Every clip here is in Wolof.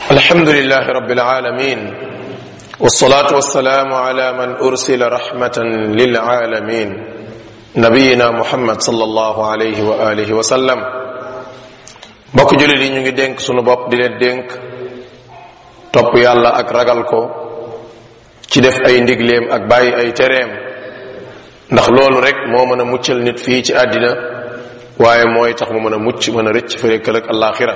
الحمد لله رب العالمين والصلاة والسلام على من أرسل رحمة للعالمين نبينا محمد صلى الله عليه وآله وسلم mbokk jullit yi ñu ngi dénk sunu bopp di leen dénk topp yàlla ak ragal ko ci def ay ndigleem ak bàyyi ay tereem ndax loolu rek moo mën a muccal nit fii ci àddina waaye mooy tax mu mën a mucc mën a rëcc fërekal ak alaxira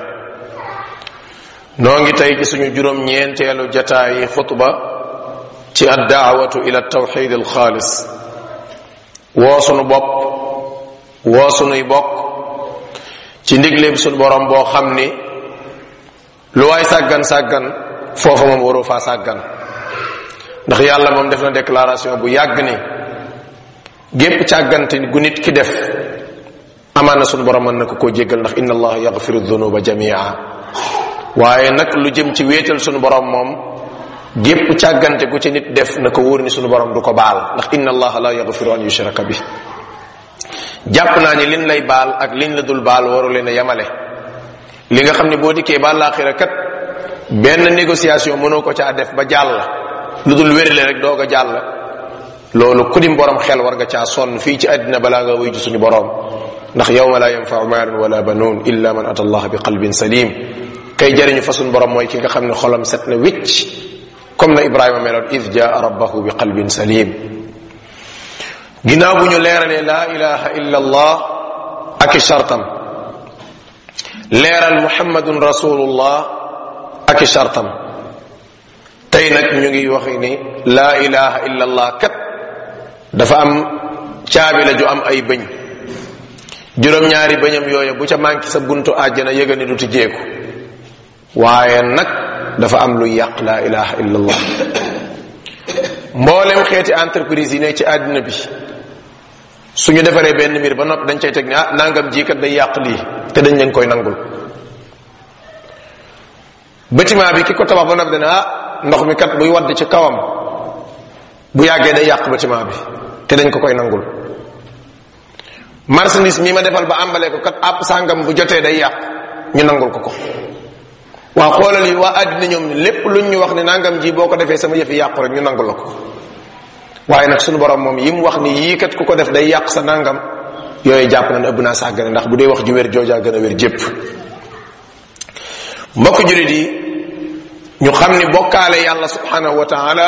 noo ngi tey ci suñu juróom ñeenteelu jataayi xutba ci addaawatu ila tawxid alxaalis woo sunu bopp woo sunuy bokk ci ndigleem sunu borom boo xam ni lu waay sàggan sàggan foofa moom waroo faa sàggan ndax yàlla moom def na déclaration bu yàgg ni gépp càggante gu nit ki def amaan na sunu borom mën na ko koo jéggal ndax inna allaha yaxfiru dunuba jamia waaye nag lu jëm ci wéetal sunu borom moom gépp càggante gu ci nit def na ko wóor ni sunu borom du ko baal ndax inna allaha la yaxfiru an yushraka bi jàpp naa ni liñ lay baal ak liñ la dul baal waru leen a yamale li nga xam ne boo dikkee ba laaxira kat benn négociation mënoo ko caa def ba jàll lu dul wérle rek doog a jàll loolu ku dim borom xel war nga caa sonn fii ci àddina balaa nga wuy ji suñu borom ndax yawma la yanfau maalun wala banuun illa man ata allah bi qalbin salim kay jariñu fa suñu borom mooy ki nga xam ne xolam set na wicc comme na ibrahima meloon id jaa rabbahu bi qalbin salim ginnaaw bu ñu leeralee laa ilaha illa allah ak i shartam leeral muhammadun rasulullah ak i shartam tey nag ñu ngi wax ni laa ilaha illa allah kat dafa am caabi la ju am ay bëñ juróom-ñaari bëñam yooyu bu ca manqué sa buntu àjjana yëga ni du tijjeeku waaye nag dafa am luy yàq laa ilaha illa allah mboolem xeeti entreprise yi ne ci àddina bi suñu defaree benn mbir ba noppi dañ cay teg ne ah nangam ji kat day yàq lii te dañ leen koy nangul bâtiment bi ki ko tabax ba noppi dana ah ndox mi kat buy wadd ci kawam bu yàggee day yàq bâtiment bi te dañ ko koy nangul marchandise mi ma defal ba àmbalee ko kat àpp sàngam bu jotee day yàq ñu nangul ko ko waa xoolal yi waa àddina ñoom lépp luñ ñu wax ne nangam ji boo ko defee sama yëfi yàqu rek ñu nangul la ko waaye nag sunu borom moom yi mu wax ni yii kat ku ko def day yàq sa nangam yooyu jàpp na ne ëpp naa sàggane ndax bu dee wax ju wér joojaa gën a wér jépp mbokk julit yi ñu xam ni bokkaale yàlla subhanahu wa taala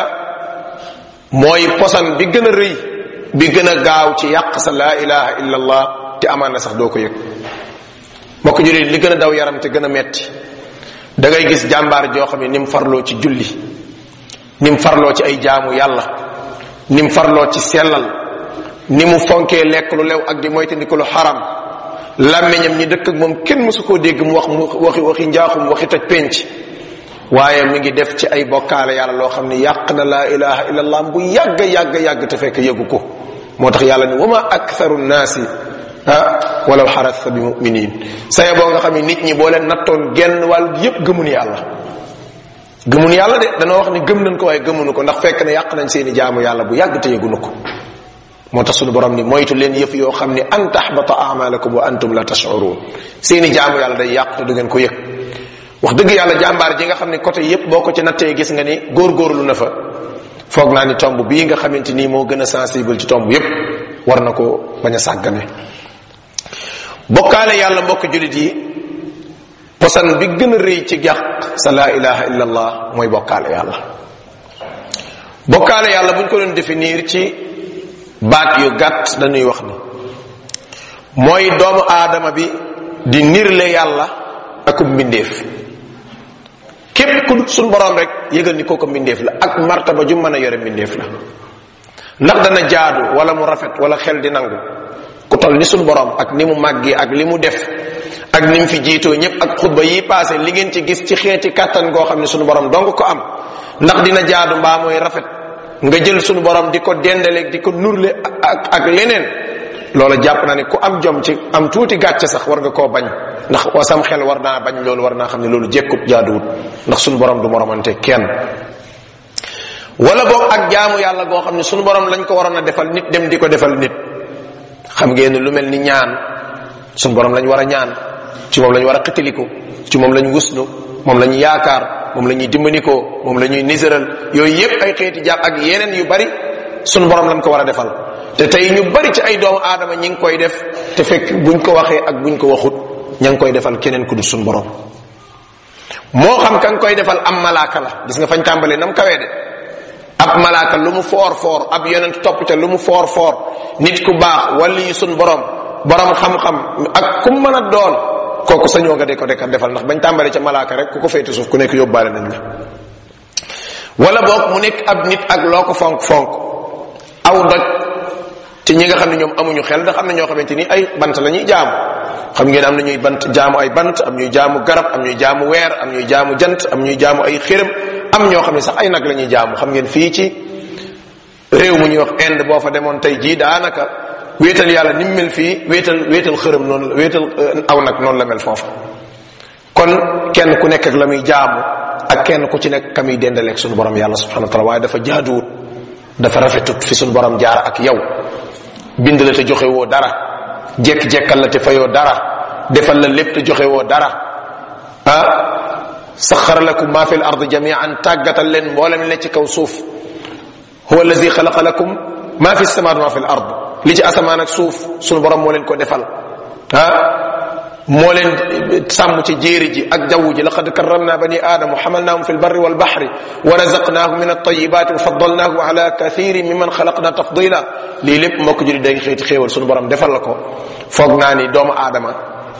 mooy posan bi gën a rëy bi gën a gaaw ci yàq sa laa ilaha illa allah te amaan na sax doo ko yëg mbokk julit li gën a daw yaram te gën a metti da ngay gis jàmbaar joo xam ne ni mu farloo ci julli ni mu farloo ci ay jaamu yàlla ni mu farloo ci sellal ni mu fonkee lekk lu lew ak di moytandiku lu xaram làmmiñam ñi dëkk ak moom kenn mësu koo dégg mu wax mu waxi waxi njaaxum waxi taj penc waaye mi ngi def ci ay bokkaale yàlla loo xam ne yàq na laa ilaha illallah bu yàgg yàgg yàgg te fekk yëgu ko moo tax yàlla ni wama aktharu nnaasi ah walaw xarasta bi muminin saye boo nga xam ne nit ñi boo leen nattoon genn wàll yépp gëmun yàlla gëmun yàlla de danoo wax ni gëm nañ ko waaye gëmunu ko ndax fekk ne yàq nañ seeni jaamu yàlla bu yàgg te yëgunu ko moo tax suñu borom ni moytu leen yëf yoo xam ne an taxbata amalakum wa antum la tashurun seeni jaamu yàlla day yàq te du ngeen ko yëg wax dëgg yàlla jàmbaar ji nga xam ne côté yépp boo ko ci nattee gis nga ni góorgóorlu na fa foog naa ni tomb bii nga xamante nii moo gën a sensible ci tomb yépp war na ko bañ a sàggane bokkaale yàlla mbokk julit yi posan bi gën a rëy ci yàq sa laa ilaha illa allah mooy bokkaale yàlla bokkaale yàlla buñ ko doon définir ci baat yu gàtt dañuy wax ni mooy doomu aadama bi di nirle yàlla akub mbindeef képp ku suñ borom rek yëgal ni kooku mbindeef la ak martaba ju mën a yore mbindeef la ndax dana jaadu wala mu rafet wala xel di nangu ku toll ni suñ borom ak ni mu màggee ak li mu def ak ni mu fi jiitoo ñëpp ak xutba yi passé li ngeen ci gis ci xeeti kàttan goo xam ne suñu borom dong ko am ndax dina jaadu mbaa mooy rafet nga jël suñu borom di ko dendaleeg di ko nurle ak ak leneen loola jàpp naa ne ku am jom ci am tuuti gàcce sax war nga koo bañ ndax wasam xel war naa bañ loolu war naa xam ne loolu jekkut jaaduwut ndax suñu borom du moromante kenn wala boog ak jaamu yàlla goo xam ne suñu borom lañ ko waroon a defal nit dem di ko defal nit xam ngeen lu mel ni ñaan suñu borom lañ war a ñaan ci moom lañ war a xitiliku ci moom lañ wuslu moom lañ yaakaar moom la ñuy dimbanikoo moom la ñuy niséral yooyu yépp ay xeeti jàpp ak yeneen yu bari sunu borom lañ ko war a defal te tey ñu bari ci ay doomu aadama ñi ngi koy def te fekk buñ ko waxee ak buñ ko waxut ña ngi koy defal keneen ku du sunu borom moo xam ka nga koy defal am malaaka la gis nga fañ tàmbalee nam kawee de ab malaaka lu mu foor foor ab yonent topp ca lu mu foor foor nit ku baax wali yi sun borom borom xam-xam ak ku mën a doon kooku sañoo nga de ko dekkat defal ndax bañ tàmbalee ca malaaka rek ku ko féete suuf ku nekk yóbbaale nañ la wala boog mu nekk ab nit ak loo ko fonk fonk aw doj ci ñi nga xam ne ñoom amuñu xel ndax am na ñoo xamante ni ay bant la ñuy jaamu xam ngeen am na ñuy bant jaamu ay bant am ñuy jaamu garab am ñuy jaamu weer am ñuy jaamu jant am ñuy jaamu ay xërëm am ñoo xam ne sax ay nag la ñuy jaamu xam ngeen fii ci réew mu ñuy wax Inde boo fa demoon tey jii daanaka wéetal yàlla ni mu mel fii wéetal wéetal xërëm noonu la wéetal aw nag noonu la mel foofa kon kenn ku nekk ak la muy jaamu ak kenn ku ci nekk ka muy dendaleeg suñu borom yàlla subhanahu wa taala waaye dafa jaaduwut dafa rafetut fi suñu borom jaar ak yow bind la te joxe woo dara jekk-jekkal la te fayoo dara defal la lépp te joxe woo dara ah saxara lakum ma fi l ard jamian tàggatal leen mboolem ne ci kaw suuf huwa allazi xalaqa lakum ma fi samaat ma fi l ard li ci asamaan ak suuf sunu borom moo leen ko defal ah moo leen sàmm ci jéeri ji ak jaww ji laqad karramna bani aadama xamalnaahum fi lbarri walbaxri wa razaqnaahum min altayibaati wa faddalnaahum ala kathirin mimman xalaqna tafdila lii lépp mbokk juli day xeeti xéewal sunu borom defal la ko foog naa ni doomu aadama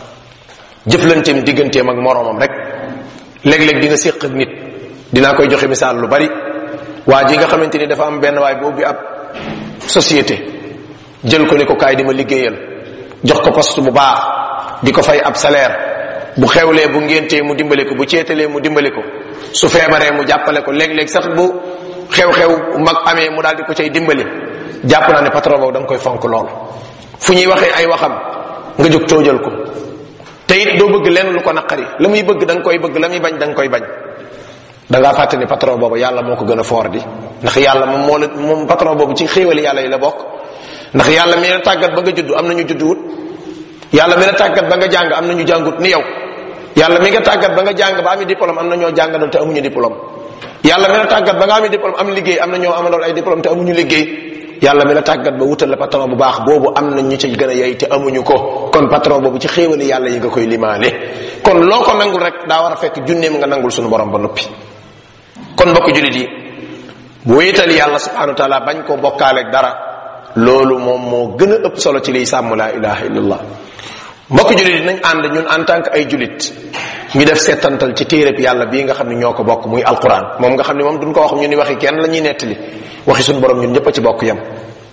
jëflanteem digganteem ak moroomam rek léeg-léeg di nga séq ak nit dinaa koy joxe misaal lu bari waa ji nga xamante ni dafa am benn waay bu ubbi ab société jël ko ni ko kaay di ma liggéeyal jox ko poste bu baax di ko fay ab salaire bu xewlee bu ngéntee mu dimbali ko bu ceetalee mu dimbali ko su feebaree mu jàppale ko léeg-léeg sax bu xew-xew mag amee mu daal di ko cay dimbali jàpp naa ne patron boobu da nga koy fonk lool fu ñuy waxee ay waxam nga jóg toojal ko te it doo bëgg lenn lu ko naqari la muy bëgg da nga koy bëgg la muy bañ da nga koy bañ da ngaa fàtte ni patron boobu yàlla moo ko gën a foor di ndax yàlla moom moo la moom patron boobu ci xéewali yàlla yi la bokk ndax yàlla mi la tàggat ba nga judd am na ñu judd wut yàlla mi la tàggat ba nga jàng am na ñu jàngut ni yow yàlla mi nga tàggat ba nga jàng ba ami diplôme am na ñoo jàngaloon te amuñu diplôme yàlla mi la tàggat ba nga ami diplôme am liggéey am na ñoo amaloon ay diplôme te amuñu liggéey yàlla mi la tàggat ba wutal la patron bu baax boobu am na ñu ci gën a yey te amuñu ko kon patron boobu ci xéewali yàlla yi nga koy limaale kon loo ko nangul rek daa war a fekk junneem nga nangul suñu borom ba noppi kon mbokk julit yi bu wéetal yàlla subhanahu wa taala bañ ko bokkaaleeg dara loolu moom moo gën a ëpp solo ci liy sàmm laa ilaha illallah mbokk julit yi nañ ànd ñun en tant que ay julit ñu def settantal ci téereb yàlla bii nga xam ne ñoo ko bokk muy alquran moom nga xam ne moom duñ ko wax ñu ni waxi kenn la ñuy nettali waxi suñu borom ñun ñëpp a ci bokk yam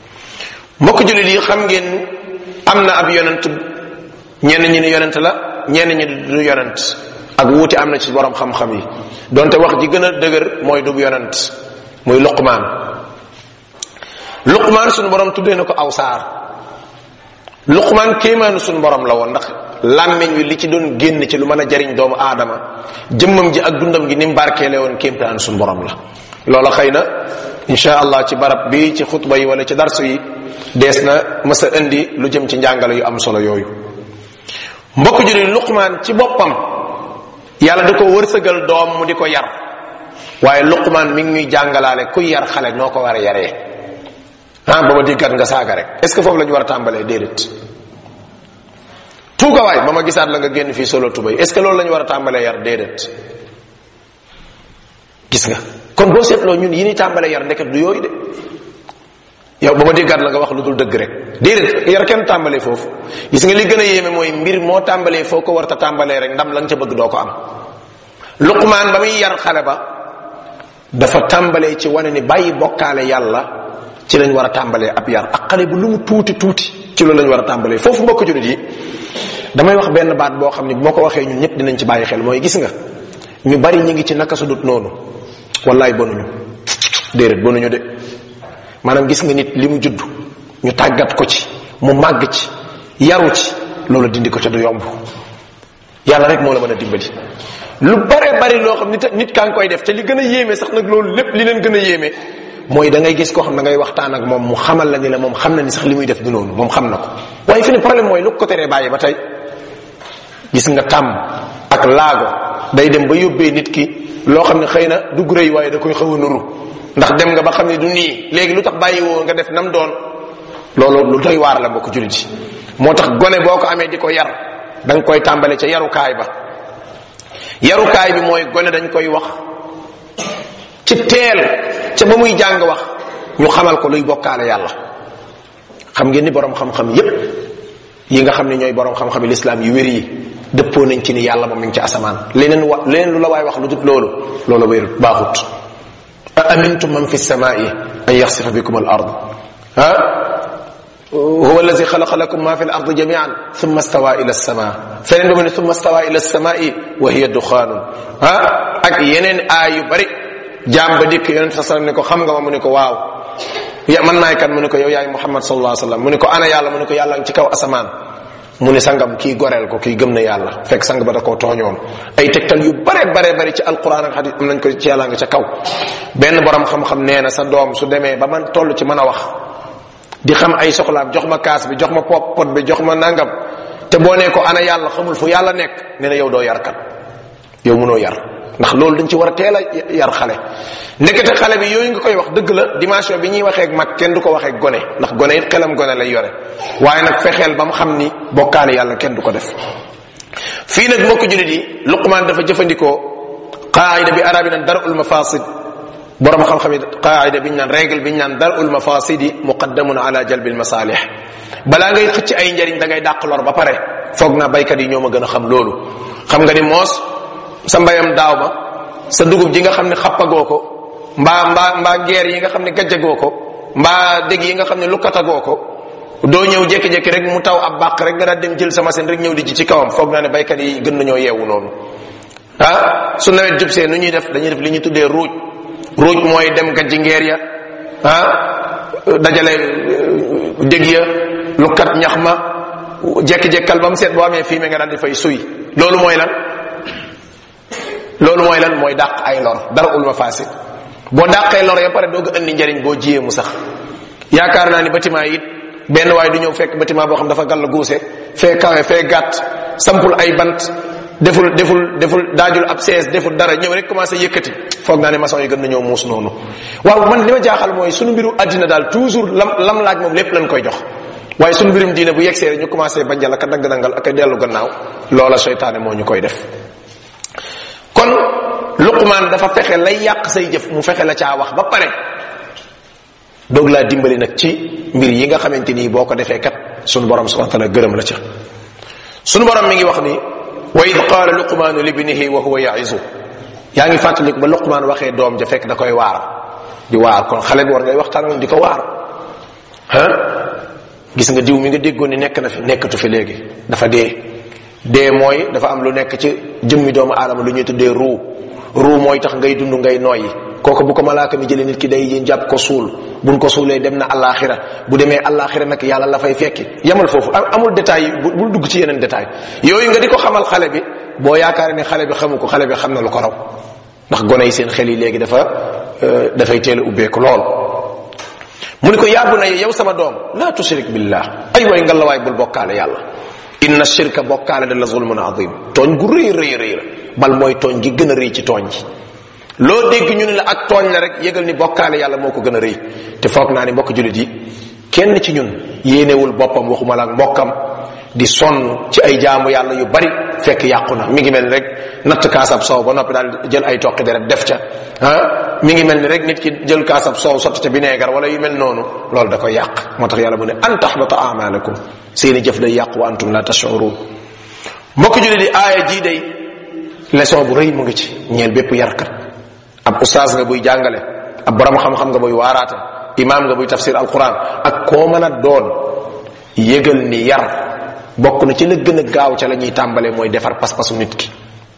mbokk julit yi xam ngeen am na ab yonent ñenn ñi ni yonent la ñenn ñi du yonent ak wuute am na ci borom xam-xam yi donte wax ji gën a dëgër mooy du yonent muy luqmaan luqmaan suñu borom tuddee na ko aw saar luqmaan kéemaanu suñu borom la woon ndax làmmiñ wi li ci doon génn ci lu mën a jariñ doomu aadama jëmmam ji ak dundam gi ni mu barkeele woon kéemtaanu suñu borom la loola xëy na insha allah ci barab bi ci xutba yi wala ci darsu yi dees na mës a indi lu jëm ci njàngale yu am solo yooyu mbokk juri luqmaan ci boppam yàlla da ko wërsëgal doom mu di ko yar waaye luqmaan mi ngi ñuy jàngalaale kuy yar xale noo ko war a yaree ah ba ma diggat nga saaga rek est ce que foofu la ñu war a tàmbalee déedéet tuuga waay ba ma gisaat la nga génn fii solo tubay est ce que loolu la ñu war a tàmbalee yar déedéet gis nga kon boo seetloo ñun yi ni tàmbalee yar ndeket du yooyu de yow ba ma diggaat la nga wax lu dul dëgg rek déedéet yar kenn tàmbalee foofu gis nga li gën a yéeme mooy mbir moo tàmbalee foo ko warta tàmbalee rek ndam la nga ca bëgg doo ko am luqmaan ba muy yar xale ba dafa tàmbalee ci wane ni bàyyi bokkaale yàlla ci lañ war a tàmbalee ab yar ak xale bu lu mu tuuti tuuti ci loolu lañ war a tàmbalee foofu mbokk julit yi damay wax benn baat boo xam ne bu ma ko waxee ñun ñëpp dinañ ci bàyyi xel mooy gis nga ñu bari ñi ngi ci naka su dut noonu wallaay bonuñu déedéet bonuñu de maanaam gis nga nit li mu judd ñu tàggat ko ci mu màgg ci yaru ci loolu dindi ko ca du yomb yàlla rek moo la mën a dimbali lu bare bari loo xam nit nit kaa ngi koy def te li gën a yéeme sax nag loolu lépp li leen gën a yéeme mooy da ngay gis koo xam da ngay waxtaan ak moom mu xamal la ni la moom xam na ni sax li muy def du noonu moom xam na ko waaye fi ne problème mooy lu ko teree bàyyi ba tey gis nga tàmm ak laago day dem ba yóbbee nit ki loo xam ne xëy na dugg rëy waaye da koy xaw a nuru ndax dem nga ba xam ne du nii léegi lu tax bàyyi woo nga def nam doon loolu lu doy waar la mbokk jullit yi moo tax gone boo ko amee di ko yar da nga koy tàmbale ca yarukaay ba yarukaay bi mooy gone dañ koy wax ci teel ca ba muy jàng wax ñu xamal ko luy bokkaale yàlla xam ngeen ni borom xam-xam yépp yi nga xam ne ñooy borom xam-xam yi lislaam yu wér yi dëppoo nañ ci ni yàlla moom mi ngi ci asamaan leneen wa leneen lu la waay wax lu dut loolu loolu wérut baaxut a amintum man fi samaai an yaxsifa bikum al ard ha huwa allazi xalaqa lakum ma fi al ard jamian thumma stawa ila sama feneen ba mu ne thumma stawa ila samai wa hiya duxaanun ha ak yeneen aay yu bari jaam ba dikk yonent sa sallam ne ko xam nga ma mu ne ko waaw ya man maay kan mu ne ko yow yaay muhammad sallallahu alayhi wasallam mu ne ko ana yàlla mu ne ko yàlla ngi ci kaw asamaan mu ne sangam kii goreel ko kii gëm na yàlla fekk sang ba da koo tooñoon ay tegtal yu bare bare bare ci alquran ak hadith am nañ ko ci yàlla nga ca kaw benn borom xam-xam nee na sa doom su demee ba man toll ci mën a wax di xam ay soxlaam jox ma kaas bi jox ma pop pot bi jox ma nangam te boo nee ko ana yàlla xamul fu yàlla nekk nee na yow doo yar kat yow mënoo yar ndax loolu dañ ci war a teel a yar xale ndekete xale bi yooyu nga koy wax dëgg la dimension bi ñuy waxee ak mag kenn du ko waxee ak gone ndax gone it xelam gone lay yore waaye nag fexeel ba mu xam ni bokkaale yàlla kenn du ko def fii nag mbokk julit yi luqmaan dafa jëfandikoo qaayida bi arabi naan darul mafasid borom xam-xam yi qaayida biñ naan règle biñ naan darul mafasidi muqaddamun ala jalbil masalih balaa ngay xëcc ay njariñ da ngay dàq lor ba pare foog naa baykat yi ñoo ma gën a xam loolu xam nga ni moos sa mbayam daaw ba sa dugub ji nga xam ne xappagoo ko mbaa mbaa mbaa geer yi nga xam ne gajjagoo ko mbaa dégg yi nga xam ne lukkatagoo ko doo ñëw jékki-jékki rek mu taw ab bàq rek nga daal dem jël sa machine rek ñëw di ji ci kawam foog naa ne baykat yi gën nañoo yeewu noonu ah su nawet jubsee nu ñuy def dañuy def li ñu tuddee ruuj ruuj mooy dem gajji ngeer ya ah dajale dégg ya lukkat ñax ma jékki-jékkal ba mu seet boo amee fii nga daal di fay suy loolu mooy lan loolu mooy lan mooy dàq ay lor dara ul ma faasi boo dàqee lor ya pare doog a indi njariñ boo jiyee mu sax yaakaar naa ni bâtiment yi it benn waaye du ñëw fekk bâtiment boo xam dafa gàll guuse fee kawe fee gàtt sampul ay bant deful deful deful daajul ab sees deful dara ñëw rek commencé yëkkati foog naa ne maçon yi gën nañoo muus noonu waaw man li ma jaaxal mooy sunu mbiru àddina daal toujours lam lam laaj moom lépp lañ koy jox waaye sunu mbirum diine bu yegsee rek ñu commencé banjal ak a dagg dangal ak a dellu gannaaw loola seytaane moo ñu koy def kon luqmaan dafa fexe lay yàq say jëf mu fexe la caa wax ba pare doog laa dimbali nag ci mbir yi nga xamante nii boo ko defee kat sunu borom subhanahu wa taala gërëm la ca sunu borom mi ngi wax ni wa id qaala luqmaanu libnihi wa huwa yaizu yaa ngi fàttaliku ba luqmaan waxee doom ja fekk da koy waar di waar kon xale bi war ngay waxtaan di ko waar ah gis nga diw mi nga déggoon ni nekk na fi nekkatu fi léegi dafa dee dee mooy dafa am lu nekk ci jëmmi doomu aadama lu ñuy tuddee ruu ruu mooy tax ngay dund ngay noyyi kooku bu ko malaaka mi jëlee nit ki day jàpp ko suul buñ ko suulee dem na alaxira bu demee alaxira nag yàlla la fay fekki yamal foofu amul détail yi bul dugg ci yeneen détail yooyu nga di ko xamal xale bi boo yaakaar ne xale bi xamu ko xale bi xam na lu ko raw ndax gone yi seen xel yi léegi dafa dafay teel a ubbeeku lool mu ni ko yàbbu na yow sama doom la tushrik billah ay way nga la waay bul bokkaale yàlla inna shirka bokkaale da la zulmun azim tooñ gu rëy rëy rëy la bal mooy tooñ gi gën a rëy ci tooñ ji loo dégg ñu ne la ak tooñ la rek yëgal ni bokkaale yàlla moo ko gën a rëy te foog naa ni mbokk julit yi kenn ci ñun yéenewul boppam waxuma la ak mbokkam di sonn ci ay jaamu yàlla yu bari fekk yàqu na mi ngi mel ni rek natt kaasab soow ba noppi daal jël ay toqi deret def ca ah mi ngi mel ni rek nit ki jël kaasab soow sotti ca bineegar wala yu mel noonu loolu da koy yàq moo tax yàlla mu ne an tahbata amalakum seeni jëf day yàq wa antum la tashurun mbokk julit yi aaya jii day leçon bu rëy mu ngi ci ñeel bépp yarkat ab ustaas nga buy jàngale ab borom xam-xam nga buy waaraate imaam nga buy tafsir alquran ak koo mën a doon yëgal ni yar bokk na ci la gën a gaaw ca la ñuy tàmbalee mooy defar pas-pasu nit ki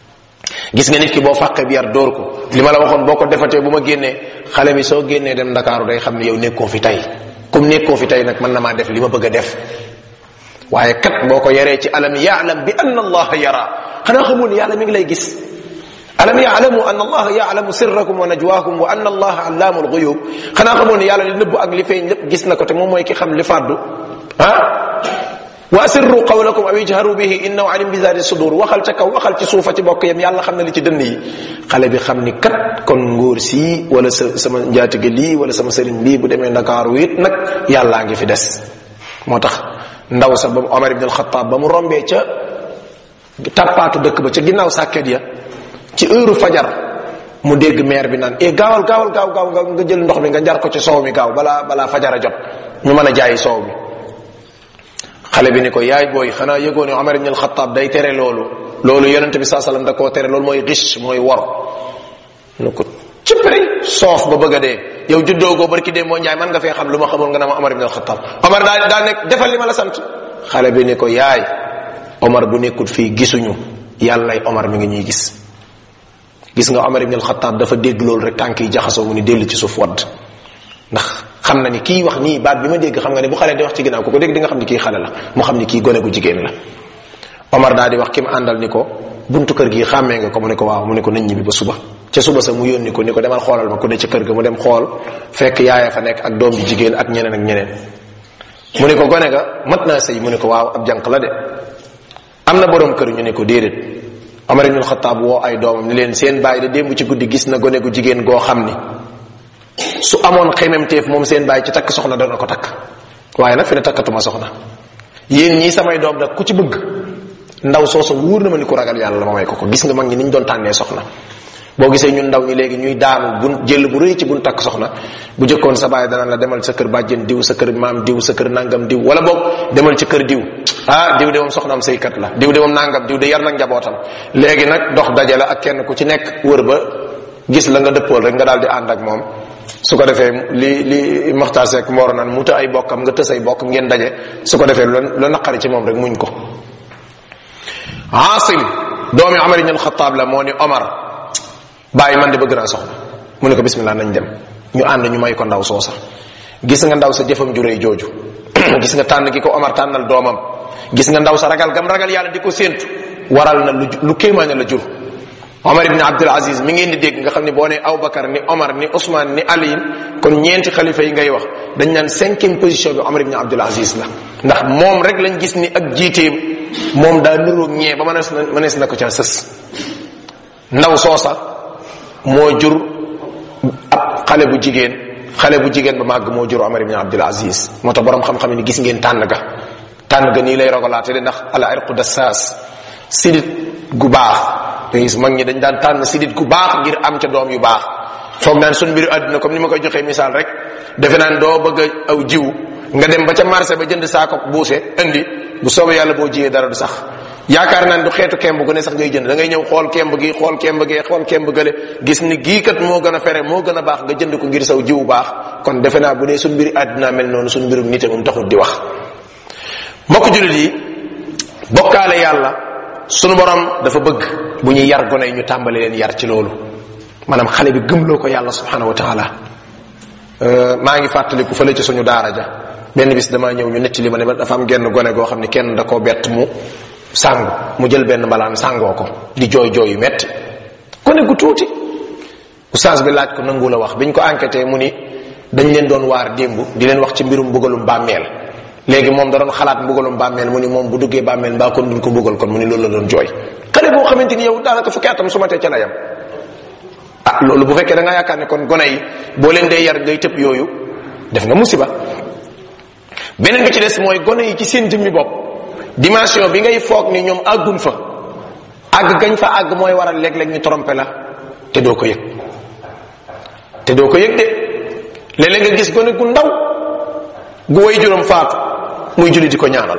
gis nga nit ki boo fàqee bi yar dóor ko li ma la waxoon boo ko defatee bu ma génnee xale bi soo génnee dem ndakaaru day xam ne yow nekkoo fi tey comme nekkoo fi tey nag mën na maa def li ma bëgg a def waaye kat boo ko yaree ci alam yaalam bi anna allaha yara xanaa xamul ni yàlla mi ngi lay gis alam yaalamu an allaha yaalamu sirrakum wa najwaakum wa anna allaha allaamu alxuyub xanaa xamoon ne yàlla li nëbbu ak li feeñ lépp gis na ko te moom mooy ki xam li fàddu ah wa asirru qawlakum aw ijharu bihi innahu alim bi zati sudur waxal ca kaw waxal ci suufa ci bokk yam yàlla xam na li ci dënn yi xale bi xam ni kat kon ngóor sii wala sa sama njaatige lii wala sama sëriñ lii bu demee ndakaaru it nag yàllaa ngi fi des moo tax ndaw sa ba Omar ibn al-Khattab ba mu rombee ca tappaatu dëkk ba ca ginnaaw sàkket ya ci heure fajar mu dégg maire bi naan e gaawal gaawal gaaw gaaw nga jël ndox mi nga njar ko ci soow mi gaaw balaa balaa fajar a jot ñu mën a jaayi soow mi xale bi ni ko yaay booy xanaa yëgoo ne Omar ibn al-Khattab day tere loolu loolu yonente bi saa sallam da koo tere loolu mooy riche mooy wor nu ko cëppri soof ba bëgg a dee yow juddoogoo barki dee moo njaay man nga fee xam lu ma xamul nga ne ma Omar ibn al-Khattab Omar daa daa nekk defal li ma la sant xale bi ni ko yaay Omar bu nekkul fii gisuñu yàllay Omar mi ngi ñuy gis gis nga Omar ibn al-Khattab dafa dégg loolu rek tànk yi jaxasoo mu ni dellu ci suuf wadd ndax xam na ni kii wax nii baat bi ma dégg xam nga ne bu xale di wax ci ginnaaw ku ko dégg di nga xam ni kii xale la mu xam ni kii gone gu jigéen la Omar daal di wax ki mu àndal ni ko buntu kër gi xàmmee nga ko mu ne ko waaw mu ne ko nañ ñibbi ba suba ca suba sa mu yónni ko ni ko demal xoolal ma ku ne ca kër ga mu dem xool fekk yaaya fa nekk ak doom ji jigéen ak ñeneen ak ñeneen mu ne ko gone ga mat naa sëy mu ne ko waaw ab jànq la de am na borom kër ñu ne ko déedéet Omar ibn Khattab woo ay doomam ni leen seen bàyyi da démb ci guddi gis na gone gu jigéen goo xam ni su amoon xememteef moom seen bàyyi ci takk soxna dana ko takk waaye nag fi ne takkatuma soxna yéen ñii samay doom nag ku ci bëgg ndaw soosu wóor na ma ni ku ragal yàlla ma may ko ko gis nga mag ñi ni ñu doon tànnee soxna boo gisee ñun ndaw ñi léegi ñuy daanu bun jël bu rëy ci bun takk soxna bu jëkkoon sa bàyyi dana la demal sa kër bàjjen diw sa kër maam diw sa kër nangam diw wala boog demal ci kër diw ah diw de moom soxnaam saykat la diw de moom nangam diw de yar nag njabootam léegi nag dox daje la ak kenn ku ci nekk wër ba gis la nga dëppool rek nga daal di ànd ak moom su ko defee li li Maxtaar Seck moor naan mu të ay bokkam nga tës ay bokk ngeen daje su ko defee lu naqari ci moom rek muñ ko Asim doomi Omar ibn al-Khattab la moo ni Omar bàyyi man de bëgg naa soxna mu ne ko bismillah nañ dem ñu ànd ñu may ko ndaw soosa gis nga ndaw sa jëfam ju rëy jooju gis nga tànn gi ko Omar tànnal doomam gis nga ndaw sa ragal gam ragal yàlla di ko séentu waral na lu lu kéemaane la jur Omar ibn Abdul Aziz mi ngeen di dégg nga xam ne boo nee Aboubacar ni Omar ni Ousmane ni Ali kon ñeenti xalifa yi ngay wax dañ naan cinquième position bi Omar ibn Abdul Aziz la ndax moom rek lañ gis ni ak jiiteem moom daa nuroog ñee ba mënees na mënees na ko ca sës ndaw soosa moo jur ab xale bu jigéen xale bu jigéen ba màgg moo jur Omar ibn Abdul Aziz moo tax borom xam-xam ni gis ngeen tànn ga tànn ga nii lay rogalaate de ndax ala irqu dassaas sidit gu baax da gis mag ñi dañ daan tànn sidit gu baax ngir am ca doom yu baax foog naan sun mbiru àdduna comme ni ma koy joxee misaal rek defe naan doo bëgg a aw jiw nga dem ba ca marché ba jënd saako buuse indi bu soobee yàlla boo jiyee dara du sax yaakaar naan du xeetu kemb gu ne sax ngay jënd da ngay ñëw xool kemb gi xool kemb gi xool kemb gële gis ni gii kat moo gën a fere moo gën a baax nga jënd ko ngir saw jiwu baax kon defe naa bu dee suñ mbiri àdduna mel noonu suñ mbirum nite moom taxut di wax mbokk jullit yi bokkaale yàlla sunu borom dafa bëgg bu ñuy yar gone yi ñu tàmbali leen yar ci loolu maanaam xale bi gëmloo ko yàlla subhanahu wa taala maa ngi fàttaliku fële ci suñu daara ja benn bis damaa ñëw ñu netti li ma ne ma dafa am genn gone goo xam ne kenn da koo bett mu sàngu mu jël benn mbalaan sàngoo ko di jooy jooy yu metti gone gu tuuti oustaz bi laaj ko nangu la wax biñ ko enquêté mu ni dañ leen doon waar démb di leen wax ci mbirum mbugalum bàmmeel léegi moom da doon xalaat mbugalum bàmmeel mu ni moom bu duggee bàmmeel mbaa kon duñ ko mbugal kon mu ni loolu la doon jooy xale boo xamante ni yow daanaka fukki atam su ma tee ca la yam ah loolu bu fekkee da nga yaakaar ne kon gone yi boo leen dee yar ngay tëb yooyu def nga musiba beneen bi ci des mooy gone yi ci seen jëmmi bopp dimension bi ngay foog ni ñoom àggun fa àgg gañ fa àgg mooy waral léeg-léeg ñu trompé la te doo ko yëg te doo ko yëg de léeg-léeg nga gis gone gu ndaw gu way juróom faatu muy julli di ko ñaanal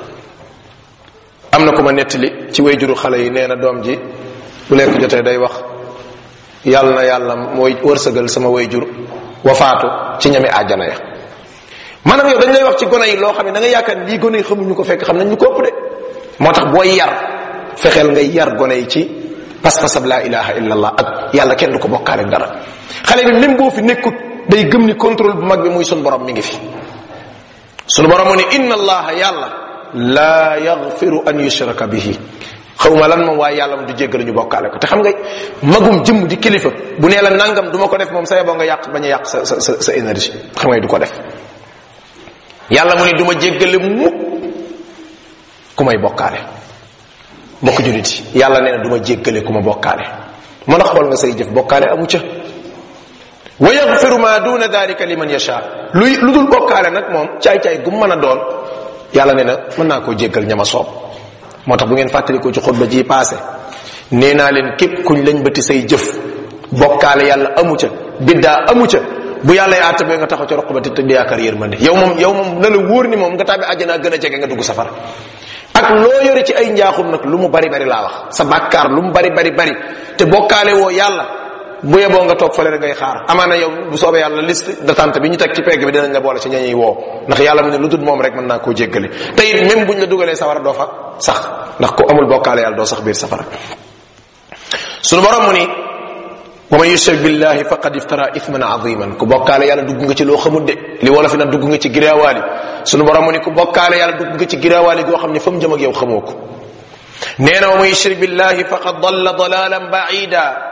am na ku ma nettali ci way juru xale yi nee na doom ji bu lekk jotee day wax yàlla na yàlla mooy wërsëgal sama way jur wa faatu ci ñami àjjana ya maanaam yow dañ lay wax ci gone yi loo xam ne da nga yaakaar lii gone yi xamuñu ko fekk xam nañ ñu ko ëpp de moo tax booy yar fexeel ngay yar gone yi ci pas-pasab laa ilaha illallah ak yàlla kenn du ko bokkaale dara xale bi même boo fi nekkut day gëm ni contrôle bu mag bi muy sun borom mi ngi fi sunu borom mu ne inna allaha yàlla laa yaghfiru an yushraka bihi xawma lan moom waaye yàlla moom du jéggal ñu bokkaale ko te xam nga magum jëmm di kilifa bu nee la nangam du ma ko def moom sa yeboo nga yàq bañ a yàq sa sa sa énergie xam nga du ko def yàlla mu ne du ma jéggale mukk ku may bokkaale mbokk julit yi yàlla nee na du ma jéggale ku ma bokkaale mën a xool nga say jëf bokkaale amu ca wa yaxfiru ma duna dalika liman yasha luy lu dul bokkaale nag moom caay-caay gu mën a doon yàlla nee na mën naa koo jéggal ñama soob moo tax bu ngeen fàttalikoo ci xutba ji passé nee naa leen képp kuñ lañ bëti say jëf bokkaale yàlla amu ca biddaa amu ca bu yàlla yaa tabee nga taxaw ci roq ba te tëdd yaakaar yërmande yow moom yow moom na la wóor ni moom nga tàbbi àjjana gën a jege nga dugg safara ak loo yore ci ay njaaxum nag lu mu bari bari laa wax sa bàkkaar lu mu bari bari bari te bokkaale woo yàlla bu yeboo nga toog fële rek ngay xaar amaana yow bu soobee yàlla liste d'attente bi ñu teg ci pegg bi dinañ la boole ci ñañuy woo ndax yàlla mu ne lu dul moom rek mën naa koo jéggale te it même buñ la dugalee safara doo fa sax ndax ku amul bokkaale yàlla doo sax biir safara sunu borom mu ni wa man yushrik billahi faqad iftara ithman aziman ku bokkaale yàlla dugg nga ci loo xamul de li wala fi na dugg nga ci giraawaali sunu borom mu ni ku bokkaale yàlla dugg nga ci giraawaali goo xam ne fa mu jëm ak yow xamoo ko nee na wa man yushrik billahi faqad dalla dalalan baida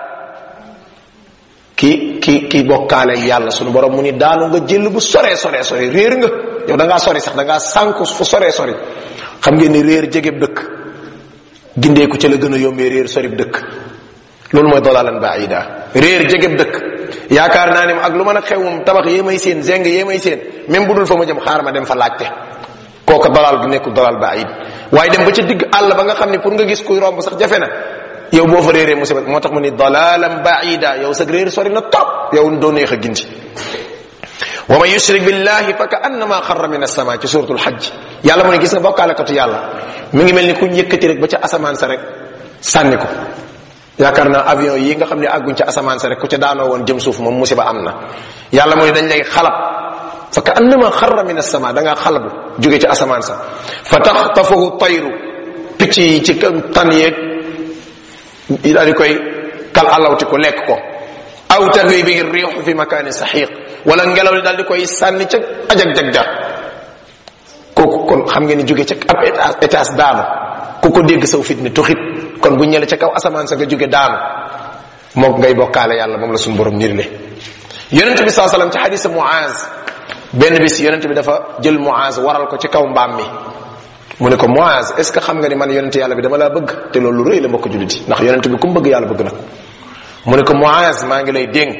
ki ki ki bokkaale yàlla sunu borom mu ni daanu nga jël bu sore sore sore réer nga yow da ngaa sori sax da ngaa sànku fu sore sori xam ngeen ni réer jegeb dëkk gindeeku ca la gën a yombee réer sorib dëkk loolu mooy dalalan baida réer jegeb dëkk yaakaar naa ne ak lu mën a xew moom tabax yee may seen zeng yee may seen même bu dul fa ma jëm xaar ma dem fa laajte kooka dalal gi nekkul dalal baid waaye dem ba ca digg àll ba nga xam ne pour nga gis kuy romb sax jafe na yow boo fa réeree musiba moo tax mu ni dalalan baida yow sa réer sori na top yow doo neex a gindi wa man yushrik billahi fa ka annama xarra min as-sama ci suratul hajj yàlla mu ne gis nga bokkaalekatu yàlla mi ngi mel ni ku yëkkati rek ba ca asamaan sa rek sànni ko yaakaar naa avion yi nga xam ne àgguñ ca asamaan sa rek ku ca daanoo woon jëm suuf moom musiba am na yàlla mu ne dañ lay xalab fa ka annama xarra min as-sama da ngaa xalabu jóge ci asamaan sa fa taxtafahu tayru picc yi ci tan yeeg daal di koy kal alawti ko lekk ko aw tahwi bi riixu fi makaani saxiiq wala ngelaw li daal di koy sànni ca ajag jag ja kooku kon xam ngeen ni jóge ca ab étage daanu ku ko dégg saw fit ni tuxit kon bu ñële ca kaw asamaan sa nga jóge daanu moom ngay bokkaale yàlla moom la suñu borom nirle yonent bi saa sallam ci xadisa muaz benn bis yonent bi dafa jël muaz waral ko ci kaw mbaam mi mu ne ko muaz est ce que xam nga ni man yonent yàlla bi dama laa bëgg te loolu lu rëy la mbokk jullit yi ndax yonent bi ku mu bëgg yàlla bëgg na ko mu ne ko muaz maa ngi lay dénk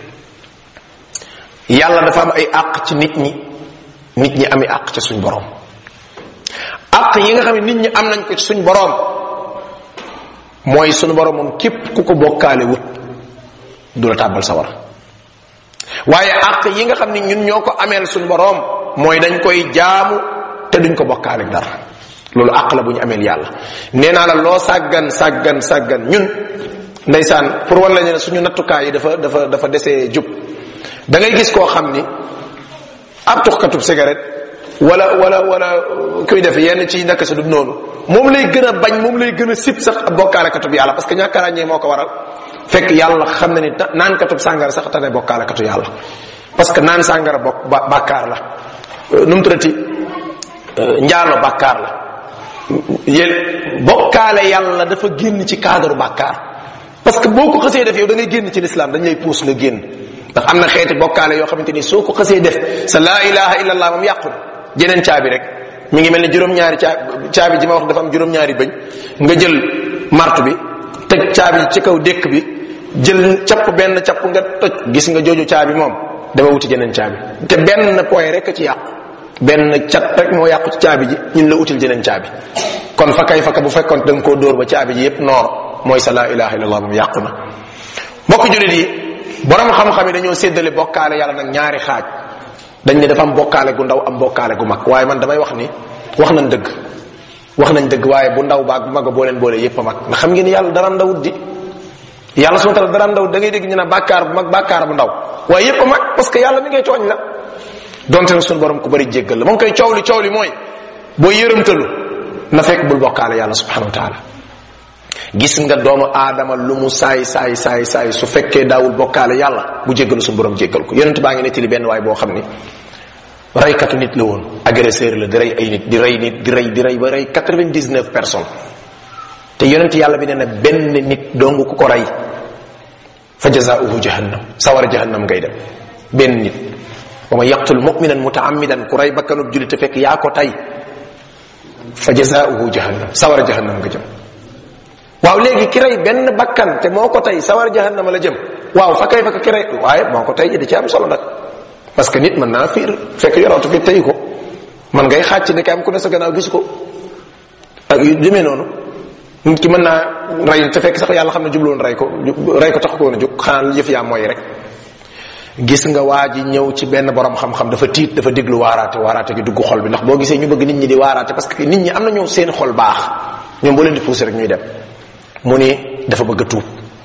yàlla dafa am ay àq ci nit ñi nit ñi ami àq ci suñ borom àq yi nga xam ne nit ñi am nañ ko ci suñ borom mooy suñu borom moom képp ku ko bokkaale wut du la tàbbal sa war waaye àq yi nga xam ne ñun ñoo ko ameel suñu borom mooy dañ koy jaamu te duñ ko bokkaale dara loolu àq la bu ñu ameel yàlla nee naa la loo sàggan sàggan sàggan ñun ndeysaan pour wan la ne suñu nattukaay yi dafa dafa dafa desee jub da ngay gis koo xam ni ab tuxkatub cigarette wala wala wala kuy def yenn ci naka sa du noonu moom lay gën a bañ moom lay gën a sib sax ab bokkaalekatub yàlla parce que ñàkk a ràññee moo ko waral fekk yàlla xam na ni naan katub sàngara sax tane bokkaalekatu yàlla parce que naan sàngara bokk bàkkaar la nu mu tuddati njaalo bàkkaar la yéen bokkaale yàlla dafa génn ci cadre bàkkaar parce que boo ko xësee def yow da ngay génn ci l'islam dañ lay puus nga génn ndax am na xeeti bokkaale yoo xamante ni soo ko xësee def sa laa ilaha illa allah moom yàqu jeneen caabi rek mi ngi mel ni juróom-ñaari caabi caabi ji ma wax dafa am juróom-ñaari bëñ nga jël martu bi teg caabi ci kaw dékk bi jël capp benn capp nga toj gis nga jooju caabi moom dama wuti jeneen caabi te benn point rek ci yàqu benn cat rek moo yàqu ci caabi ji ñun la util jeneen caabi kon fa kay faka bu fekkoon da nga koo dóor ba caabi ji yépp noor mooy sa laa ilaha illallah moom yàqu na mbokk julit yi borom xam-xam yi dañoo séddale bokkaale yàlla nag ñaari xaaj dañ ne dafa am bokkaale gu ndaw am bokkaale gu mag waaye man damay wax ni wax nañ dëgg wax nañ dëgg waaye bu ndaw baag bu mag a boo leen boole yépp a mag ndax xam ngeen ni yàlla dara ndawut di yàlla subhanahu wa ta'ala dara ndawut da ngay dégg ñu ne bàkkaar bu mag bàkkaar bu ndaw waaye yépp a mag parce que yàlla mi ngay tooñ la donte nag suñu borom ku bari jéggal la moom koy coow li coow li mooy boo yërëmtalu na fekk bul bokkaale yàlla subhanahu wa ta'ala gis nga doomu aadama lu mu saay saay saay saay su fekkee daawul bokkaale yàlla bu jéggalu suñu borom jéggal ko yonent baa ngi nettali benn waay boo xam ni reykatu nit la woon agresseur la di rey ay nit di rey nit di rey di rey ba rey 99 personnes te yonent yàlla bi nee na benn nit dong ku ko rey fa jazaauhu jahannam sawar jahannam ngay dem benn nit wa ma yaqtul muminan mutaamidan ku rey bakkanub julit te fekk yaa ko tay fa jazaauhu jahannam sawara jahannam nga jëm waaw léegi ki rey benn bakkan te moo ko tey sawara jahannama la jëm waaw fa kay fa ka ki rey waaye moo ko tey da ci am solo nag parce que nit mën naa fiir fekk yorootu fi tey ko man ngay xàcc ne am ku ne sa gannaaw gis ko ak yu demee noonu nit ki mën naa rey te fekk sax yàlla xam ne jubloon rey ko rey ko tax ko woon a jóg xanaa yëf yaa mooy rek gis nga waa ji ñëw ci benn borom xam-xam dafa tiit dafa déglu waaraate waaraate gi dugg xol bi ndax boo gisee ñu bëgg nit ñi di waaraate parce que nit ñi am na ñoo seen xol baax ñoom boo leen di pousser rek ñuy dem mu ni dafa bëgg a tuub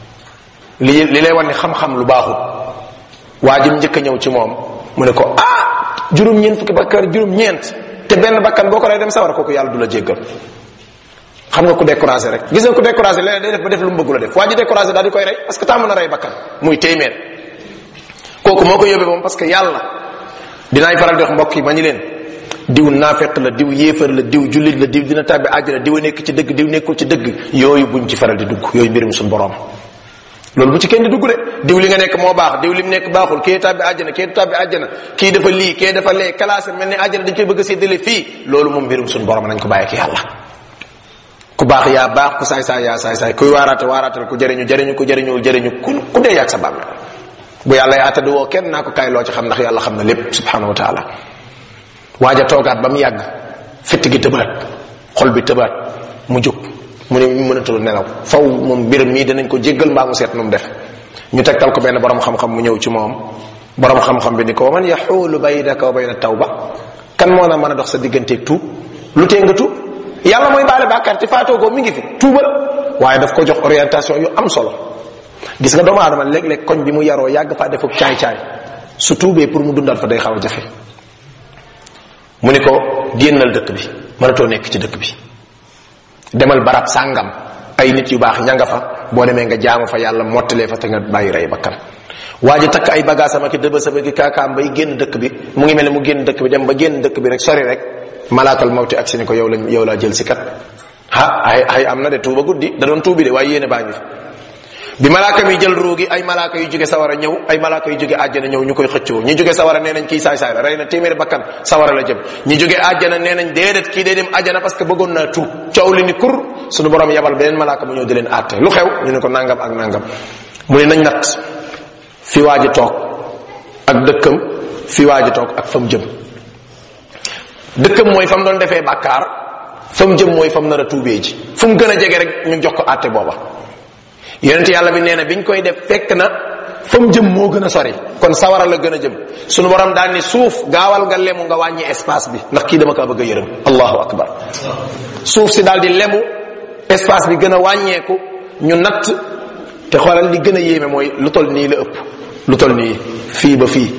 li li lay wan ni xam-xam lu baaxut waa ji njëkk a ñëw ci moom mu ne ko ah juróom-ñeent fukki bakkaar juróom-ñeent te benn bakkan boo ko rey dem sawar kooku yàlla du la jéggal xam nga ku découragé rek gis nga ku découragé leneen day def ba def lu mu bëggu la def waa ji découragé daal di koy rey parce que tàmm na rey bakkan muy téeméer kooku moo ko yóbbee moom parce que yàlla dinaay faral di wax mbokk yi ma ñu leen diw naafeq la diw yéefar la diw jullit la diw dina tàbbi àjjana diw nekk ci dëgg diw nekkul ci dëgg yooyu buñ ci faral di dugg yooyu mbirum suñu borom loolu bu ci kenn di dugg de diw li nga nekk moo baax diw li mu nekk baaxul kii tàbbi àjjana kii du tàbbi àjjana kii dafa lii kii dafa lee classé mel ni àjjana dañ koy bëgg a séddale fii loolu moom mbirum suñu borom nañ ko bàyyi ak yàlla ku baax yaa baax ku saay saay yaa saay saay kuy waaraate waaraatal ku jëriñu jëriñu ku jëriñu jëriñu ku ku dee yàgg sa bàmmeel bu yàlla yaa tëdd woo kenn naa ko kaay loo ci xam ndax yàlla xam na lépp subhanahu wa taala waaja toogaat ba mu yàgg fitt gi tëbaat xol bi tëbaat mu jóg mu ne ñu mënatul nelaw faw moom mbiram mii dinañ ko jéggal mbaa mu seet nu mu def ñu tegtal ko benn borom xam-xam mu ñëw ci moom borom xam-xam bi ni ko man yaxuulu baynaka wa bayna tawba kan moo na mën a dox sa digganteeg tuub lu tee nga tuub yàlla mooy baale bàkkaar te faatoo ko mi ngi fi tuubal waaye daf ko jox orientation yu am solo gis nga doomu aadama léeg-léeg koñ bi mu yaroo yàgg faa defuk caay-caay su tuubee pour mu dundal fa day xaw a jafe mu ni ko génnal dëkk bi mënatoo nekk ci dëkk bi demal barab sàngam ay nit yu baax ña nga fa boo demee nga jaamu fa yàlla mottalee fa te nga bàyyi rey bakkan waa ji takk ay bagaasam ak dëba sama ki kaakaam bay génn dëkk bi mu ngi mel ne mu génn dëkk bi dem ba génn dëkk bi rek sori rek malaakal mawti ak si ni ko yow lañ yow laa jël si kat ha ay ay am na de tuuba guddi da doon tuubi de waaye yéene baa ngi fi bi malaaka mi jël ruugi ay malaaka yu jóge sawara ñëw ay malaaka yu jóge àjjana ñëw ñu koy xëccoo ñi jóge sawara nee nañ kii saay saay la rey na téeméeri bakkan sawara la jëm ñi jóge àjjana nee nañ déedéet kii day dem àjjana parce que bëggoon naa tuub coow li ni kur suñu borom yabal beneen malaaka mu ñëw di leen àtte lu xew ñu ne ko nangam ak nangam mu ne nañ nat fi waaji toog ak dëkkam fi waaji toog ak fa mu jëm dëkkam mooy fa mu doon defee bàkkaar fa mu jëm mooy fa mu nar a tuubee ji fu mu gën a jege rek ñu jox ko àtte booba yonent yàlla bi nee na biñ koy def fekk na fa mu jëm moo gën a sori kon sawara la gën a jëm sunu borom daal ni suuf gaawal nga lemu nga wàññi espace bi ndax kii dama kaa bëgg a yërëm allahu akbar suuf si daal di lemu espace bi gën a wàññeeku ñu natt te xoolal li gën a yéeme mooy lu tol nii la ëpp lu tol nii fii ba fii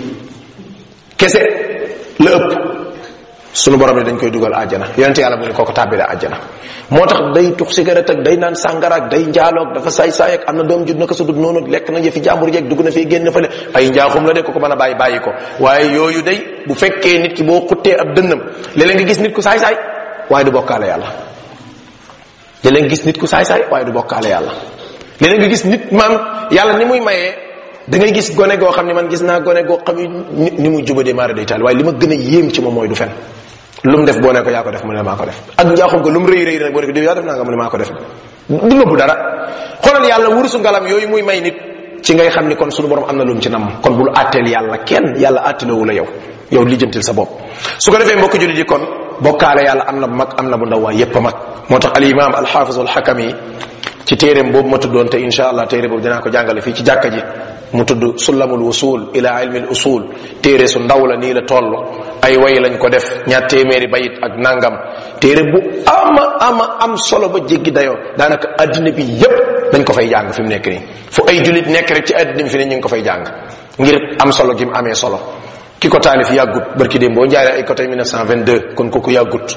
kese la ëpp sunu borom ne dañ koy dugal àjjana yonente yàlla mu ne kooko tàbbile àjjana moo tax day tux cigarette ak day naan sàngara ak day njaaloog dafa saay saay ak am na doom judd na ko sa dug noonu lekk na yëfi jàmbur jeeg dugg na fii génn fële ay njaaxum la de ko ko mën a bàyyi bàyyi ko waaye yooyu day bu fekkee nit ki boo xuttee ab dënnam léeg-léeg nga gis nit ku saay saay waaye du bokkaale yàlla léeg-léeg nga gis nit ku saay saay waaye du bokkaale yàlla léeg-léeg nga gis nit maam yàlla ni muy mayee da ngay gis gone goo xam ne man gis naa gone goo xam ni ni muy jubadee maara day taal waaye li ma gën a yéem ci moom mooy du fen lu mu def boo ne ko yaa ko def mu ne maa ko def ak njaaxum ko lu mu rëy rëy nag boo ne ko diw yaa def naa nga mu ne maa ko def du nëbbu dara xoolal yàlla wurusu ngalam yooyu muy may nit ci ngay xam ni kon sunu borom am na lu mu ci nam kon bul àtteel yàlla kenn yàlla àtteelewu la yow yow lijjantil sa bopp su ko defee mbokk jullit yi kon bokkaale yàlla am na bu mag am na bu ndaw waay yépp a mag moo tax al imam al hafiz al hakam yi ci téeréem boobu ma tuddoon te insha allah téere boobu dinaa ko jàngale fii ci jàkka ji mu tudd sullamul wusul ila ilmi al usul téere su ndaw la nii la toll ay way lañ ko def ñaar téeméeri bayit ak nangam téere bu ama ama am solo ba jéggi dayoo daanaka addina bi yépp dañ ko fay jàng fi mu nekk nii fu ay julit nekk rek ci addina bi fi ne ñu ngi ko fay jàng ngir am solo gi mu amee solo ki ko taalif yàggut barki démb boo njaaree ay côté 1922 kon kooku yàggut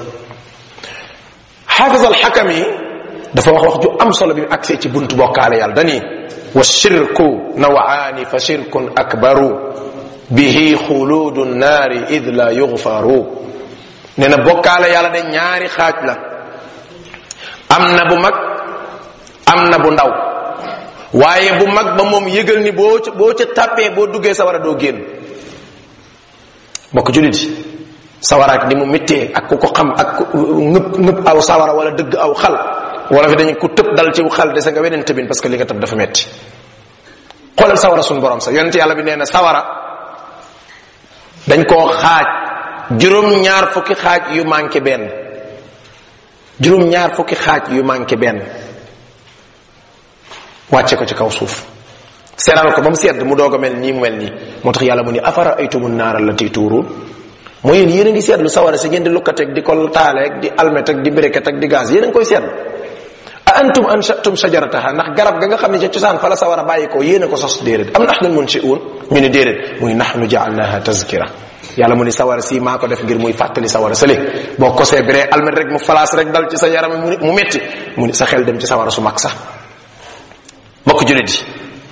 xaafis al xakam yi dafa wax wax ju am solo bi mu agsee ci buntu bokkaale yàlla dani wa shirku nawaani fa shirkun akbaru bihi xuludu naari id la yughfaru nee na bokkaale yàlla de ñaari xaaj la am na bu mag am na bu ndaw waaye bu mag ba moom yëgal ni boo ca boo ca tàppee boo duggee sa war a doo génn mbokk julit yi sawara ak ni mu méttee ak ku ko xam ak ngëp ngëp aw sawara wala dëgg aw xal wala fi dañu ku tëb dal ci xal dese nga weneen tëbin parce que li nga tëb dafa metti xoolal sawara suñu borom sax yonent yàlla bi nee na sawara dañ koo xaaj juróom ñaar fukki xaaj yu manqué benn juróom ñaar fukki xaaj yu manqué benn wàcce ko ci kaw suuf seral ko ba mu sedd mu doog a mel nii mu mel nii moo tax yàlla mu ni afara aytumu naara allati tuuruun mooy yéen yéen a ngi seetlu sawara si ngeen di lukkateeg di ko taaleeg di almet ak di briquet ak di gaz yéen a ngi koy seetlu a antum anshatum shajarataha ndax garab ga nga xam ne ca cosaan fa la sawara bàyyi ko yéen a ko sos déedéet am nahnu munshi'un ñu ne déedéet muy nahnu ja'alnaha tazkira yàlla mu ni sawara si maa ko def ngir muy fàttali sawara sële boo kosee biree almet rek mu falaas rek dal ci sa yaram mu mu metti mu ni sa xel dem ci sawara su mag sax bokk julit yi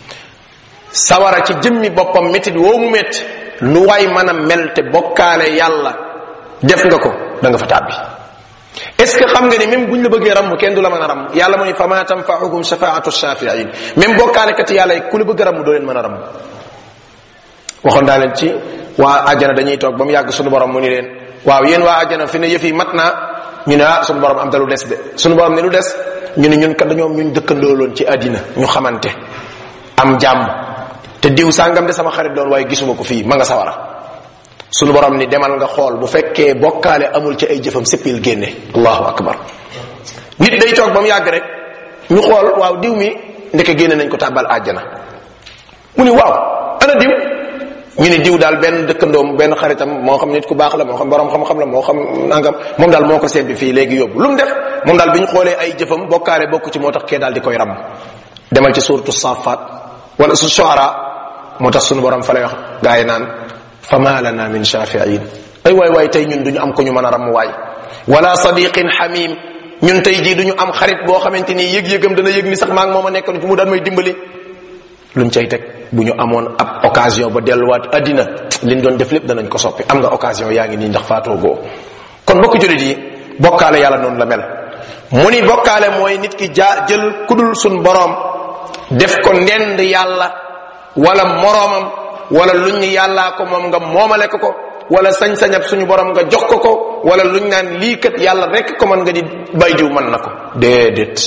sawara ci jëmmi boppam métti woo mu métti lu waay mën a mel te bokkaale yàlla def nga ko da nga fa tàbbi est ce que xam nga ni même buñ la bëggee ram kenn du la mën a ram yàlla mu ni fama tanfa'uhum shafaatu shafi'in même bokkaale kat yàlla yi ku la bëgg a ram doo leen mën a ram waxoon daa leen ci waa àjjana dañuy toog ba mu yàgg sunu borom mu ni leen waaw yéen waa àjjana fi ne yëf yi mat naa ñu ne ah sunu borom am da lu des de sunu borom ne lu des ñu ne ñun kat dañoom ñun dëkkandooloon ci àddina ñu xamante am jàmm te diw sàngam de sama xarit doon waaye gisuma ko fii ma nga sawara sunu borom ni demal nga xool bu fekkee bokkaale amul ci ay jëfam sippil génne allahu akbar nit day toog ba mu yàgg rek ñu xool waaw diw mi ndeke génne nañ ko tàbbal àjjana mu ni waaw ana diw ñu ni diw daal benn dëkkandoom benn xaritam moo xam nit ku baax la moo xam borom xam-xam la moo xam nangam moom daal moo ko sembi fii léegi yóbbu lu mu def moom daal bi ñu xoolee ay jëfam bokkaale bokku ci moo tax kee daal di koy ram demal ci suuratu safat wala su shuara moo tax sunu borom fa lay wax gaa yi naan fama lana min shafi'in ay waay waay tey ñun duñu am ko ñu mën a ram waay wala sadiqin hamim ñun tey jii duñu am xarit boo xamante ni yëg-yëgam dana yëg ni sax maa ngi moom a nekkoon ci mu daan may dimbali luñ cay teg bu ñu amoon ab occasion ba delluwaat addina liñ doon def lépp danañ ko soppi am nga occasion yaa ngi nii ndax faatoo goo kon bokk julit yi bokkaale yàlla noonu la mel mu ni bokkaale mooy nit ki jaa jël kudul sun boroom def ko ndend yàlla wala moroomam wala luñ ni yàllaa ko moom nga moomale ko ko wala sañ-sañab suñu borom nga jox ko ko wala luñ naan lii kat yàlla rek ko man nga di bay diw mën na ko déedéet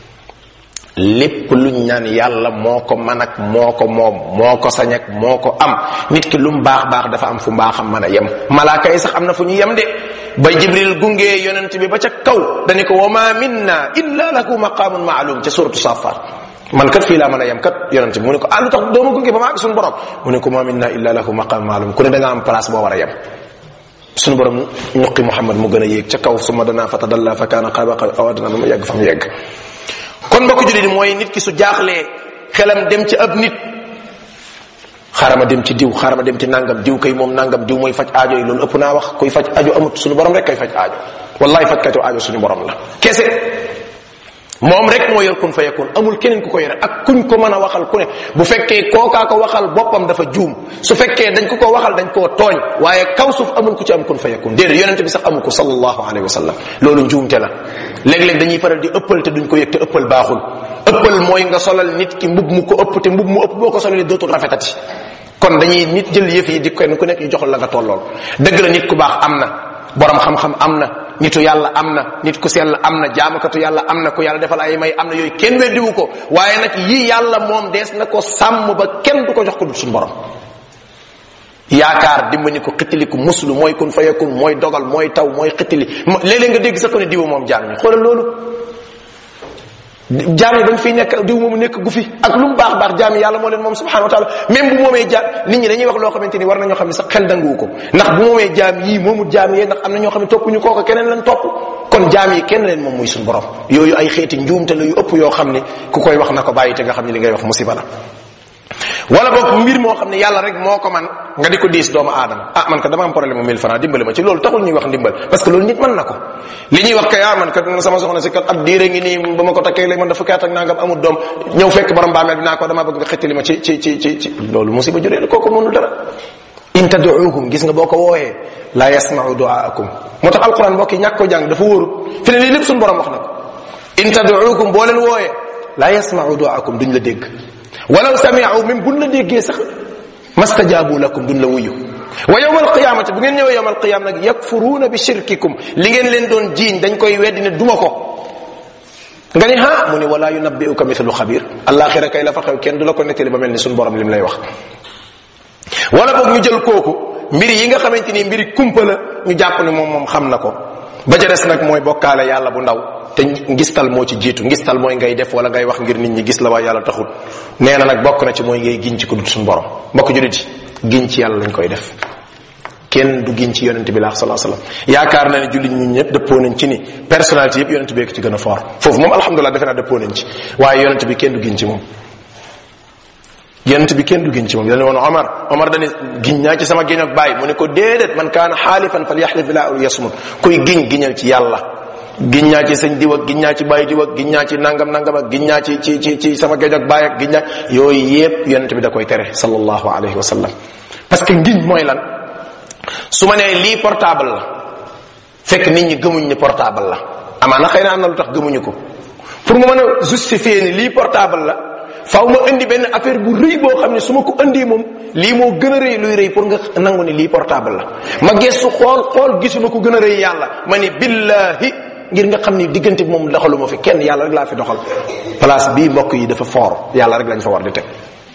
lépp luñ naan yàlla moo ko man ak moo ko moom moo ko sañ ak moo ko am nit ki lu mu baax baax dafa am fu mbaaxam mën a yem malaaka yi sax am na fu ñu yem de ba jibril gungee yonent bi ba ca kaw dani ko wa ma minna illa lahu maqamun maalum ca suratu safat man kat fii laa mën a yem kat yonent bi mu ne ko ah lu tax doo ma gunge ba ma àgg suñu borom mu ne ko ma minna illa lahu maqamun maalum ku ne da nga am place boo war a yem suñu borom ñuqi muhammad mu gën a yéeg ca kaw suma danaa fa tadalla fa kaana qaaba awadana ba mu yegg fa mu yegg kon mbokk jullit mooy nit ki su jaaxlee xelam dem ci ab nit xarama dem ci diw xarama dem ci nangam diw kay moom nangam diw mooy faj aajo yi loolu ëpp naa wax kuy faj aajo amut suñu borom rek kay faj aajo wallahi fajkatu aajo suñu borom la kese moom rek moo yor kun fa yakun amul keneen ku ko yore ak kuñ ko mën a waxal ku ne bu fekkee kookaa ko waxal boppam dafa juum su fekkee dañ ko ko waxal dañ koo tooñ waaye kaw suuf amul ku ci am kun fa yakun déedéet yonente bi sax amu ko sallallahu alayhi wa sallam loolu njuumte la léeg-léeg dañuy faral di ëppal te duñ ko yëg te ëppal baaxul ëppal mooy nga solal nit ki mbub mu ko ëpp te mbub mu ëpp boo ko solalee dootul rafetati kon dañuy nit jël yëf yi di kenn ku nekk ñu joxal la nga tollool dëgg la nit ku baax am na borom xam-xam am na nitu yàlla am na nit ku sell am na jaamakatu yàlla am na ku yàlla defal ay may am na yooyu kenn weddiwu ko waaye nag yi yàlla moom dees na ko sàmm ba kenn du ko jox ko dul suñu borom yaakaar dimbali ko xittili ko muslu mooy kun fayakun mooy dogal mooy taw mooy xittili léeg-léeg nga dégg sax ko ne diw moom jaam ñi xoolal loolu jaam yi dañ fiy nekk diw moomu nekk gu fi ak lu mu baax baax jaam yi yàlla moo leen moom subhanahu wa taala même bu moomee jaam nit ñi dañuy wax loo xamante ni war nañoo xam ne sax xel danguwu ko ndax bu moomee jaam yii moomu jaam yee ndax am na ñoo xam ne toppuñu kooka keneen lañ topp kon jaam yi kenn leen moom muy suñu borom yooyu ay xeeti njuumte la yu ëpp yoo xam ne ku koy wax na ko bàyyi te nga xam ne li ngay wax musiba la wala boog mbir moo xam ne yàlla rek moo ko man nga di ko diis doomu aadama ah man ka dama am problème mu 1000 francs dimbali ma ci loolu taxul ñuy wax ndimbal parce que loolu nit mën na ko li ñuy wax kay ah man kat sama soxna si kat ab diire ngi nii ba ma ko takkee léegi man dafa kaat ak nangam amul doom ñëw fekk borom baameel bi naa ko dama bëgg nga xettali ma ci ci ci ci ci loolu musiba juree la kooku mënul dara in tad'uuhum gis nga boo ko wooyee la yasma'u du'aakum moo tax alquran mbokk yi ñàkk ko jàng dafa wóorut fi ne lii lépp suñu borom wax na ko in tad'uukum boo leen wooyee la yasma'u du'aakum duñ la dégg walaw sami'u même buñ la déggee sax mastajaabu lakum duñ la wuyu wa yawmal qiyamati bu ngeen ñëwee yawmal qiyam nag yakfuruuna bi shirkikum li ngeen leen doon jiiñ dañ koy weddi ne duma ko nga ni ha mu ne wala yunabbi'uka mithlu xabir alaxira kay la fa xew kenn du la ko nettali ba mel ni suñu borom lim lay wax wala boog ñu jël kooku mbiri yi nga xamante ni mbiri kumpa la ñu jàpp ne moom moom xam na ko ba ca des nag mooy bokkaale yàlla bu ndaw te ngistal moo ci jiitu ngistal mooy ngay def wala ngay wax ngir nit ñi gis la waaye yàlla taxul nee na nag bokk na ci mooy ngay giñ ci ku dul suñu borom mbokk julit yi giñ ci yàlla lañ koy def kenn du giñ ci yonent bi laa salaa sallam yaakaar na ne jullit ñi ñëpp dëppoo nañ ci ni personnalité yëpp yonent bi ci gën a fort foofu moom alhamdulilah defe naa dëppoo nañ ci waaye yonent bi kenn du giñ ci moom yonent bi kenn du giñ ci moom dañu woon Omar Omar dañu giñ naa ci sama giñ ak bàyyi mu ne ko déedéet man kaana xaalifan fal yaxlif billah aw yasmut kuy giñ giñal ci yàlla giñ naa ci sëñ diw ak giñ naa ci bàyyi diw ak giñ naa ci nangam nangam ak giñ naa ci ci ci ci sama géej ak bàyyi ak giñ naa yooyu yépp yonent bi da koy tere sallallahu alayhi wa sallam parce que ngiñ mooy lan su ma nee lii portable la fekk nit ñi gëmuñ ni portable la amaana xëy na am na lu tax gëmuñu ko pour mu mën a justifier ni lii portable la faaw ma indi benn affaire bu rëy boo xam ne su ma ko indi moom lii moo gën a rëy luy rëy pour nga nangu ni lii portable la ma gestu xool xool gisuma ko gën a rëy yàlla ma ni billahi ngir nga xam ni diggante bi moom doxaluma fi kenn yàlla rek laa fi doxal place bii mbokk yi dafa fort yàlla rek lañ fa war di teg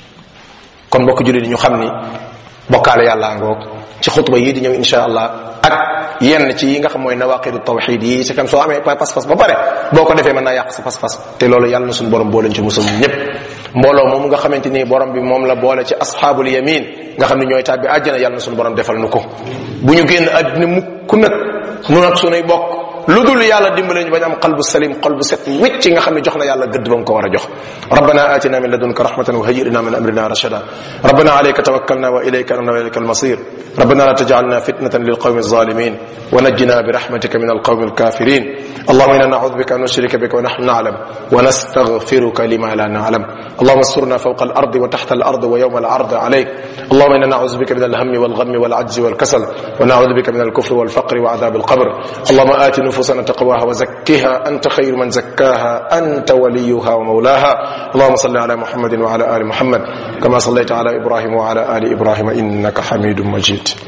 kon mbokk jullit yi ñu xam ni bokkaale yàlla ngoog ci xutba yii di ñëw insha allah ak yenn ci yi nga xam mooy nawaqidu tawxid yi c'est comme soo amee pas-pas ba pare boo ko defee mën naa yàq sa pas-pas te loolu yàlla na suñu borom boo leen ci musal ñëpp mbooloo moom nga xamante ni borom bi moom la boole ci asxaabul yamin nga xam ne ñooy tàbbi àjjana yàlla na suñu borom defal nu ko bu ñu génn àddina mukk nag nu nag sunuy bokk lu dul yàlla dimbale ñu bañ am qalbu salim qalbu set wicc nga xam ne jox na yàlla gëdd ba nga ko war a jox rabbana atina min ladunka rahmatan wa hayyir lana min amrina rashada rabbana alayka tawakkalna wa ilayka anabna wa ilayka almasir rabbana la tajalna fitnatan lilqawmi الظالمين ونجنا برحمتك من القوم الكافرين اللهم انا نعوذ بك ان نشرك بك ونحن نعلم ونستغفرك لما لا نعلم اللهم استرنا فوق الارض وتحت الارض ويوم العرض عليك اللهم انا نعوذ بك من الهم والغم والعجز والكسل ونعوذ بك من الكفر والفقر وعذاب القبر اللهم ات نفوسنا تقواها وزكها انت خير من زكاها انت وليها ومولاها اللهم صل على محمد وعلى ال محمد كما صليت على ابراهيم وعلى ال ابراهيم انك حميد مجيد